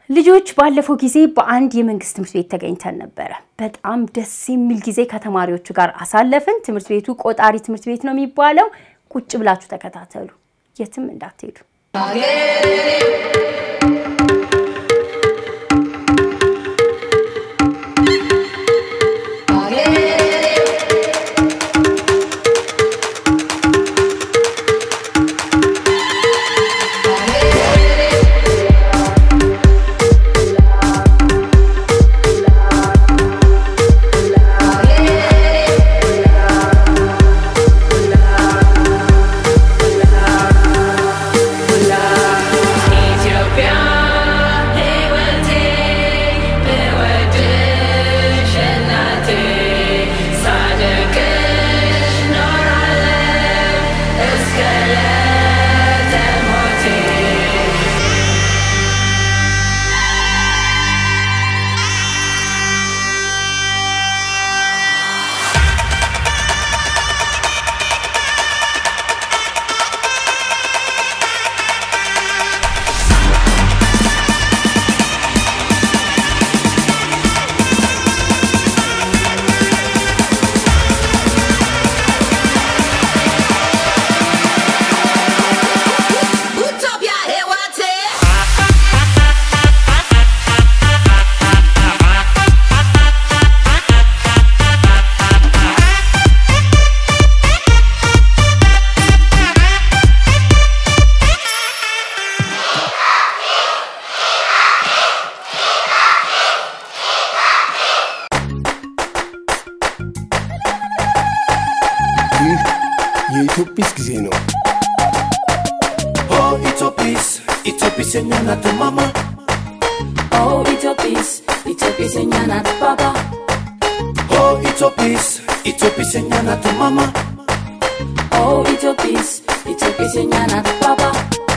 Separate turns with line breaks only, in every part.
ልጆች ባለፈው ጊዜ በአንድ የመንግስት ትምህርት ቤት ተገኝተን ነበረ። በጣም ደስ የሚል ጊዜ ከተማሪዎቹ ጋር አሳለፍን። ትምህርት ቤቱ ቆጣሪ ትምህርት ቤት ነው የሚባለው። ቁጭ ብላችሁ ተከታተሉ፣ የትም እንዳትሄዱ።
ይህ የኢትዮጲስ ጊዜ ነው።
Oh, Itopis, Itopis señala tu mamá.
Oh, Itopis, Itopis señala tu papá.
Oh, Itopis, Itopis señala tu mamá.
Oh, Itopis, Itopis señala tu papá.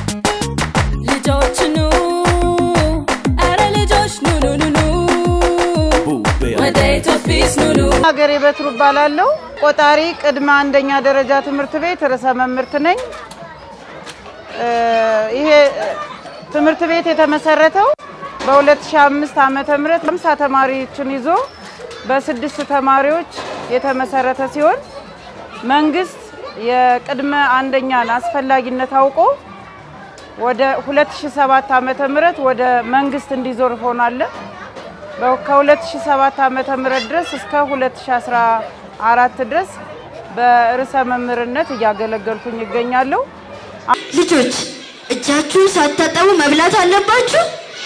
ልጆች ኑ አረ ልጆች ኑ ኑ ኑ ኑ ወደ ኢትዮጲስ ኑ ኑ
ሀገሬ በትሩ እባላለሁ። ቆጣሪ ቅድመ አንደኛ ደረጃ ትምህርት ቤት ርዕሰ መምህርት ነኝ። እ ይሄ እ ትምህርት ቤት የተመሰረተው በ2005 ዓመተ ምህረት 50 ተማሪዎችን ይዞ በስድስት ተማሪዎች የተመሰረተ ሲሆን መንግስት የቅድመ አንደኛን አስፈላጊነት አውቆ ወደ 2007 ዓመተ ምህረት ወደ መንግስት እንዲዞር ሆኗል። በ- ከ2007 ዓመተ ምህረት ድረስ እስከ 2014 ድረስ በርዕሰ መምህርነት እያገለገልኩኝ ይገኛለሁ።
ልጆች እጃችሁን ሳታጠቡ መብላት አለባችሁ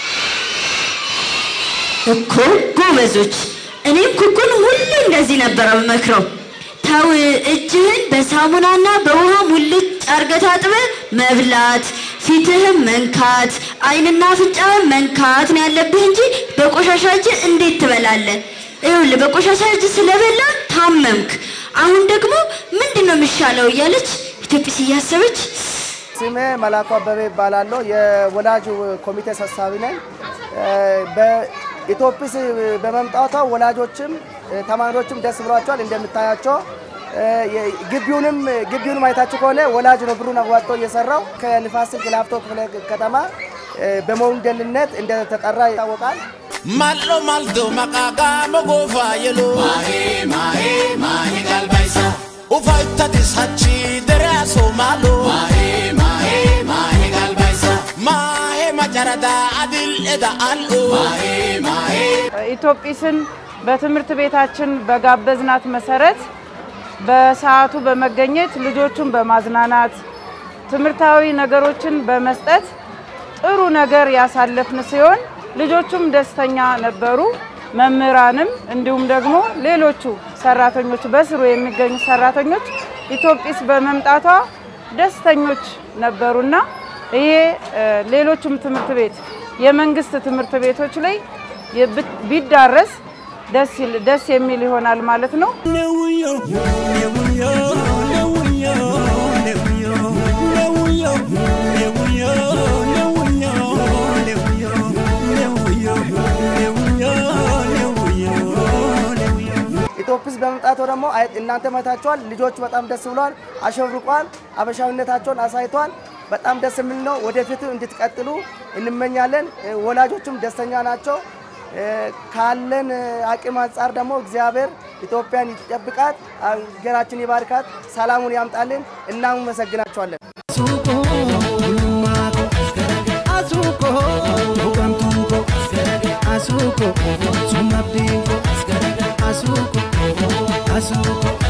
እኮ ጎበዞች። እኔም ኩኩን ሁሌ እንደዚህ ነበር የምመክረው። ተው እጅህን በሳሙናና በውሃ ሙልጭ አርገህ ታጥበህ መብላት፣ ፊትህን መንካት፣ አይንና አፍንጫህን መንካት ነው ያለብህ እንጂ በቆሻሻ እጅ እንዴት ትበላለህ? ይኸውልህ በቆሻሻ እጅ ስለበላ ታመምክ። አሁን ደግሞ ምንድን ነው የሚሻለው እያለች ኢትዮጵስ እያሰበች
ስሜ መላኩ አበበ ይባላለሁ። የወላጅ ኮሚቴ ሰብሳቢ ነኝ። በኢትዮጲስ በመምጣቷ ወላጆችም ተማሪዎችም ደስ ብሏቸዋል። እንደምታያቸው ግቢውንም ግቢውንም አይታችሁ ከሆነ ወላጅ ነው ብሩን አዋጥቶ እየሰራው ከንፋስ ስልክ ላፍቶ ክፍለ ከተማ በሞዴልነት እንደተጠራ ይታወቃል።
Mallo maldo maqaqa mogofa yelo. Mahe mahe mahe galbaisa. Ufa ittadis hachi deraso malo. Mahe mahe mahe galbaisa. Mahe majarada adil eda allo. Mahe mahe.
ኢትዮጲስን በትምህርት ቤታችን በጋበዝናት መሰረት በሰዓቱ በመገኘት ልጆቹን በማዝናናት ትምህርታዊ ነገሮችን በመስጠት ጥሩ ነገር ያሳለፍን ሲሆን ልጆቹም ደስተኛ ነበሩ። መምህራንም እንዲሁም ደግሞ ሌሎቹ ሰራተኞች በስሩ የሚገኙ ሰራተኞች ኢትዮጲስ በመምጣቷ ደስተኞች ነበሩና ይሄ እ፣ ሌሎቹም ትምህርት ቤት የመንግስት ትምህርት ቤቶች ላይ የብ- ቢዳረስ ደስ ይል- ደስ የሚል ይሆናል ማለት ነው።
ኢትዮጲስ በመምጣቱ ደግሞ አይ- እናንተ መታችኋል። ልጆቹ በጣም ደስ ብሏል፣ አሸብርቋል፣ አበሻዊነታቸውን አሳይቷል። በጣም ደስ የሚል ነው። ወደፊቱ እንድትቀጥሉ እንመኛለን። ወላጆችም ደስተኛ ናቸው። ካለን አቅም አንጻር ደግሞ እግዚአብሔር ኢትዮጵያን ይጠብቃት፣ ሀገራችን ይባርካት፣ ሰላሙን ያምጣልን። እናመሰግናቸዋለን።
Asuko, bulumako, asuko, bugamtuko, asuko, sumabdiko, asuko, asuko.